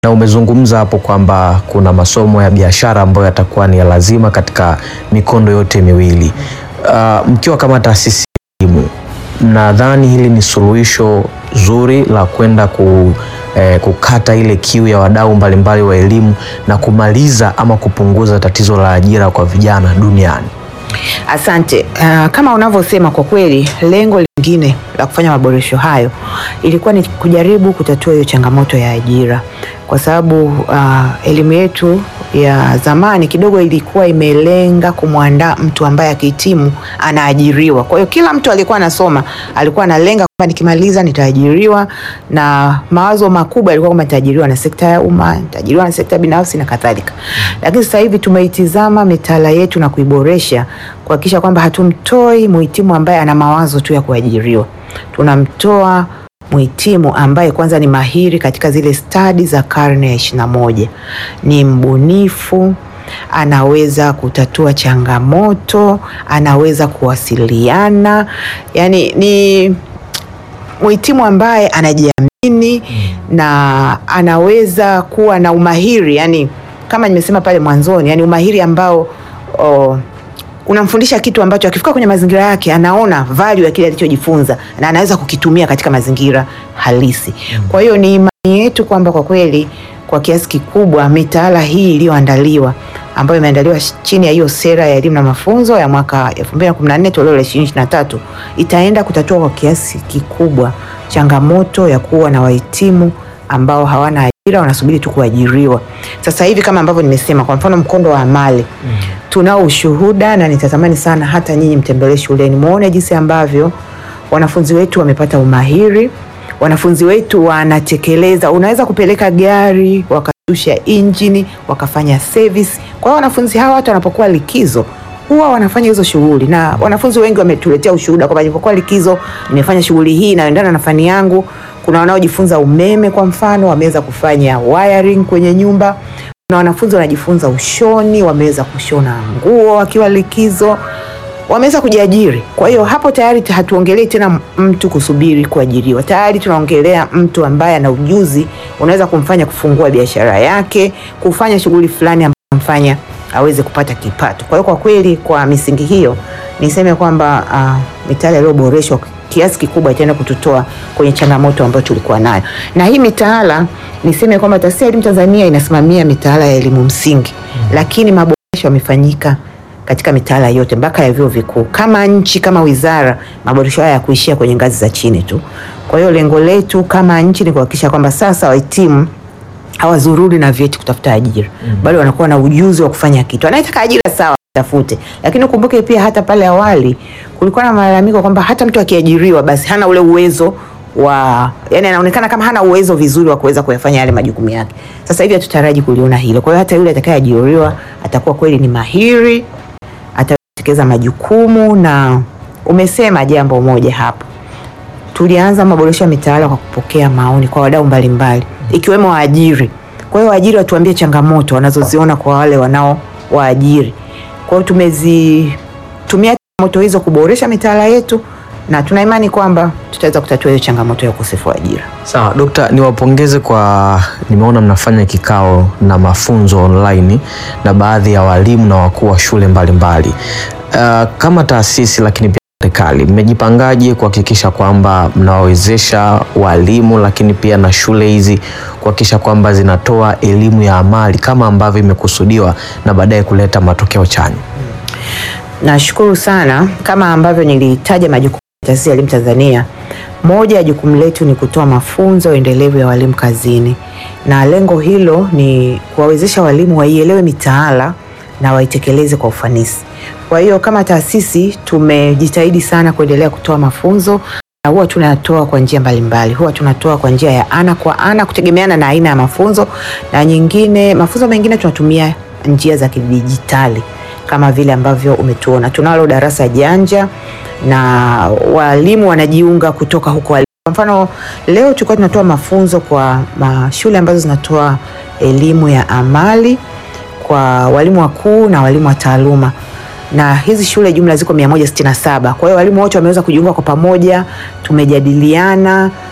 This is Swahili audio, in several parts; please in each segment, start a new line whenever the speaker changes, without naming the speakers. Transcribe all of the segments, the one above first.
na umezungumza hapo kwamba kuna masomo ya biashara ambayo yatakuwa ni ya lazima katika mikondo yote miwili. Uh, mkiwa kama taasisi ya elimu, nadhani hili ni suluhisho zuri la kwenda ku, eh, kukata ile kiu ya wadau mbalimbali wa elimu na kumaliza ama kupunguza tatizo la ajira kwa vijana duniani.
Asante. Uh, kama unavyosema kwa kweli, lengo lingine la kufanya maboresho hayo ilikuwa ni kujaribu kutatua hiyo changamoto ya ajira, kwa sababu uh, elimu yetu ya zamani kidogo ilikuwa imelenga kumwandaa mtu ambaye akihitimu anaajiriwa. Kwa hiyo kila mtu alikuwa anasoma alikuwa analenga kwamba nikimaliza nitaajiriwa, na mawazo makubwa yalikuwa kwamba nitaajiriwa na sekta ya umma, nitaajiriwa na sekta binafsi na kadhalika. Lakini sasa hivi tumeitizama mitaala yetu na kuiboresha kuhakikisha kwamba hatumtoi muhitimu ambaye ana mawazo tu ya kuajiriwa, tunamtoa muhitimu ambaye kwanza ni mahiri katika zile stadi za karne ya ishirini na moja, ni mbunifu, anaweza kutatua changamoto, anaweza kuwasiliana, yani ni muhitimu ambaye anajiamini na anaweza kuwa na umahiri, yani kama nimesema pale mwanzoni, yani umahiri ambao oh, unamfundisha kitu ambacho akifika kwenye mazingira yake anaona value ya kile alichojifunza na anaweza kukitumia katika mazingira halisi. Kwa hiyo ni imani yetu kwamba kwa kweli kwa kiasi kikubwa mitaala hii iliyoandaliwa ambayo imeandaliwa chini ya hiyo sera ya elimu na mafunzo ya mwaka 2014 toleo la 2023 itaenda kutatua kwa kiasi kikubwa changamoto ya kuwa na wahitimu ambao hawana ajira wanasubiri tu kuajiriwa. Sasa hivi kama ambavyo nimesema, kwa mfano mkondo wa amali mm. tunao ushuhuda na nitatamani sana hata nyinyi mtembelee shuleni muone jinsi ambavyo wanafunzi wetu wamepata umahiri, wanafunzi wetu wanatekeleza. Unaweza kupeleka gari wakashusha injini wakafanya service. Kwa hiyo wanafunzi hawa hata wanapokuwa likizo huwa wanafanya hizo shughuli, na wanafunzi wengi wametuletea ushuhuda kwamba nilipokuwa likizo nimefanya shughuli hii inayoendana na fani yangu. Kuna wanaojifunza umeme kwa mfano, wameweza kufanya wiring kwenye nyumba. Kuna wanafunzi wanajifunza ushoni, wameweza kushona nguo wakiwa likizo, wameweza kujiajiri. Kwa hiyo hapo tayari hatuongelei tena mtu kusubiri kuajiriwa, tayari tunaongelea mtu ambaye ana ujuzi, unaweza kumfanya kufungua biashara yake, kufanya shughuli fulani ambayo mfanya aweze kupata kipato. Kwa hiyo kwa kweli, kwa misingi hiyo niseme kwamba uh, mitaala iliyoboreshwa kiasi kikubwa itaenda kututoa kwenye changamoto ambayo tulikuwa nayo. Na hii mitaala niseme kwamba Taasisi ya Elimu Tanzania inasimamia mitaala ya elimu msingi mm. lakini maboresho yamefanyika katika mitaala yote mpaka ya vyuo vikuu. Kama nchi, kama wizara, maboresho haya yakuishia kwenye ngazi za chini tu. Kwa hiyo lengo letu kama nchi ni kuhakikisha kwamba sasa wahitimu hawazururi na vyeti kutafuta ajira mm. bali wanakuwa na ujuzi wa kufanya kitu. Anayetaka ajira sawa tafute, lakini ukumbuke pia hata pale awali kulikuwa na malalamiko kwamba hata mtu akiajiriwa basi hana ule uwezo wa yani, anaonekana kama hana uwezo vizuri wa kuweza kuyafanya yale majukumu yake. Sasa hivi hatutaraji kuliona hilo. Kwa hiyo hata yule atakayeajiriwa atakuwa kweli ni mahiri, atatekeleza majukumu. Na umesema jambo moja hapo, tulianza maboresho ya mitaala kwa kupokea maoni kwa wadau mbalimbali ikiwemo waajiri. Kwa hiyo waajiri watuambie changamoto wanazoziona kwa wale wanao waajiri. Kwa hiyo tumezitumia changamoto hizo kuboresha mitaala yetu na tuna imani kwamba tutaweza kutatua hiyo changamoto ya ukosefu wa ajira.
Sawa, Dokta, niwapongeze kwa, nimeona mnafanya kikao na mafunzo online na baadhi ya walimu na wakuu wa shule mbalimbali mbali. Uh, kama taasisi lakini pia serikali mmejipangaje kuhakikisha kwamba mnawawezesha walimu lakini pia na shule hizi kuhakikisha kwamba zinatoa elimu ya amali kama ambavyo imekusudiwa na baadaye kuleta matokeo chanya?
Nashukuru sana. Kama ambavyo nilitaja majukumu ya Taasisi ya Elimu Tanzania, moja ya jukumu letu ni kutoa mafunzo endelevu ya walimu kazini, na lengo hilo ni kuwawezesha walimu waielewe mitaala na waitekeleze kwa ufanisi. Kwa hiyo kama taasisi tumejitahidi sana kuendelea kutoa mafunzo na huwa tunatoa kwa njia mbalimbali. Huwa tunatoa kwa njia ya ana kwa ana kutegemeana na aina ya mafunzo, na nyingine mafunzo mengine tunatumia njia za kidijitali kama vile ambavyo umetuona. Tunalo darasa janja na walimu wanajiunga kutoka huko walimu. Kwa mfano leo tulikuwa tunatoa mafunzo kwa shule ambazo zinatoa elimu ya amali kwa walimu wakuu na walimu wa taaluma na hizi shule jumla ziko 167. Kwa hiyo walimu wote wameweza kujiunga kwa pamoja, tumejadiliana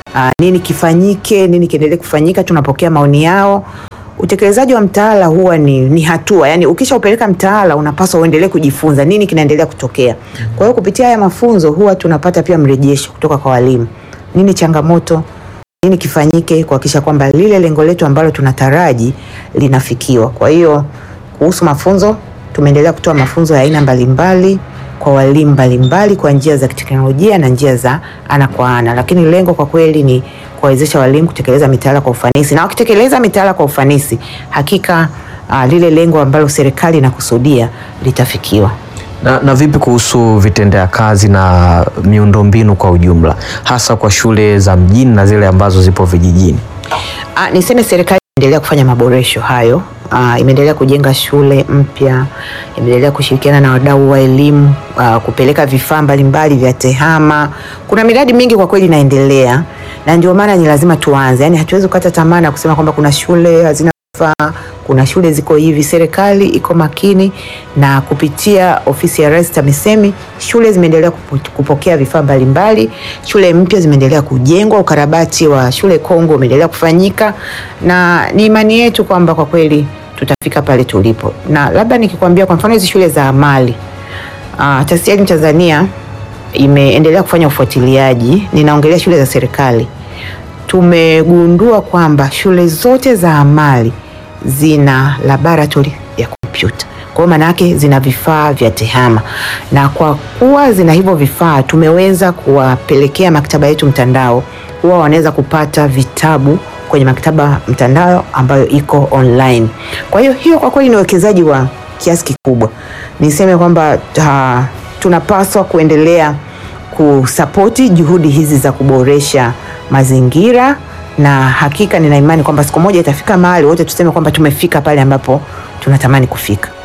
uh, nini kifanyike, nini kiendelee kufanyika. Tunapokea maoni yao. Utekelezaji wa mtaala huwa ni, ni hatua yani, ukisha upeleka mtaala unapaswa uendelee kujifunza nini kinaendelea kutokea. Kwa hiyo kupitia haya mafunzo huwa tunapata pia mrejesho kutoka kwa walimu, nini changamoto, nini kifanyike kuhakikisha kwamba lile lengo letu ambalo tunataraji linafikiwa. Kwa hiyo kuhusu mafunzo, tumeendelea kutoa mafunzo ya aina mbalimbali kwa walimu mbalimbali kwa njia za kiteknolojia na njia za ana kwa ana, lakini lengo kwa kweli ni kuwawezesha walimu kutekeleza mitaala kwa ufanisi, na wakitekeleza mitaala kwa ufanisi, hakika uh, lile lengo ambalo serikali inakusudia litafikiwa.
Na, na vipi kuhusu vitendea kazi na miundombinu kwa ujumla hasa kwa shule za mjini na zile ambazo zipo vijijini?
Ah, niseme serikali imeendelea kufanya maboresho hayo. Ah, imeendelea kujenga shule mpya, imeendelea kushirikiana na wadau wa elimu ah, kupeleka vifaa mbalimbali vya tehama. Kuna miradi mingi kwa kweli inaendelea, na ndio maana ni lazima tuanze, yaani hatuwezi kukata tamaa na kusema kwamba kuna shule hazina vifaa, kuna shule ziko hivi. Serikali iko makini na kupitia ofisi ya Rais TAMISEMI, shule zimeendelea kupo- kupokea vifaa mbalimbali, shule mpya zimeendelea kujengwa, ukarabati wa shule Kongo umeendelea kufanyika, na ni imani yetu kwamba kwa kweli tutafika pale tulipo. Na labda nikikwambia kwa mfano hizi shule za amali uh, Taasisi ya Elimu Tanzania imeendelea kufanya ufuatiliaji, ninaongelea shule za serikali tumegundua kwamba shule zote za amali zina laboratory ya kompyuta. Kwa hiyo maana yake zina vifaa vya tehama, na kwa kuwa zina hivyo vifaa, tumeweza kuwapelekea maktaba yetu mtandao, huwa wanaweza kupata vitabu kwenye maktaba mtandao ambayo iko online. Kwa hiyo hiyo kwa kweli ni uwekezaji wa kiasi kikubwa. Niseme kwamba ta- tunapaswa kuendelea kusapoti juhudi hizi za kuboresha mazingira, na hakika nina imani kwamba siku moja itafika mahali wote tuseme kwamba tumefika pale ambapo tunatamani kufika.